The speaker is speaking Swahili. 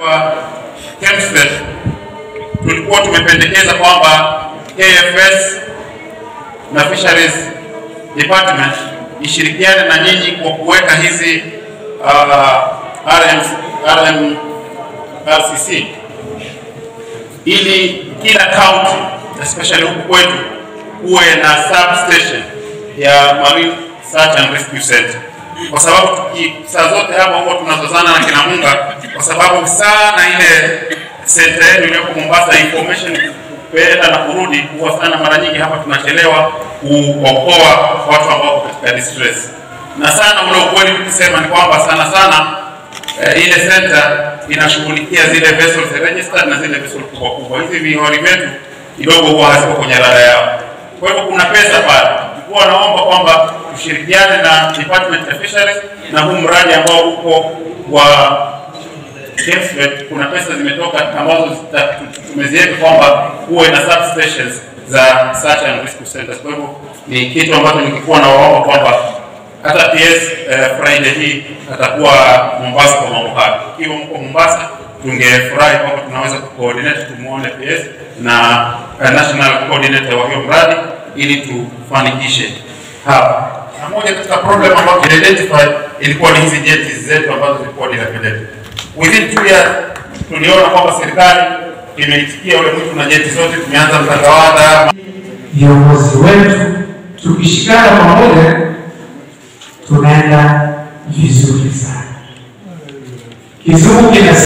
KEMSTET tulikuwa tumependekeza kwamba KFS na Fisheries Department ishirikiane na nyinyi kwa kuweka hizi uh, RM, RM, RCC ili kila county especially huku kwetu kuwe na substation ya Marine Search and Rescue Center, kwa sababu tuki saa zote hapa huwa tunazozana na kina Munga, kwa sababu sana ile center yetu iliyoko Mombasa, information kuenda na kurudi huwa sana, mara nyingi hapa tunachelewa kuokoa watu ambao katika distress, na sana ule ukweli tukisema ni kwamba sana sana eh, ile center inashughulikia zile vessels registered na zile vessels kubwa kubwa. Hizi vihori vyetu kidogo huwa haziko kwenye rada yao, kwa hivyo kuna pesa pale. Tulikuwa naomba kwamba tushirikiane na Department of Fisheries na huu mradi ambao uko wa KEMSTET, kuna pesa zimetoka ambazo zita- tumeziweka kwamba kuwe na substations za search and rescue centers. Kwa hivyo ni kitu ambacho nikikuwa na waomba kwamba hata PS eh, Friday hii atakuwa Mombasa kwa mambo haya. Ikiwa mko Mombasa, tungefurahi kwamba tunaweza kucoordinate tumuone PS na eh, national coordinator wa hiyo mradi ili tufanikishe hapa. Na moja katika problem ambayo tuliidentify ilikuwa ni hizi jeti zetu ambazo zilikuwa dilapidated. Within two years tuliona kwamba serikali imeitikia ule mwito na jeti zote, tumeanza mtakawada viongozi wetu tukishikana pamoja tunaenda vizuri sana. Kizungu kina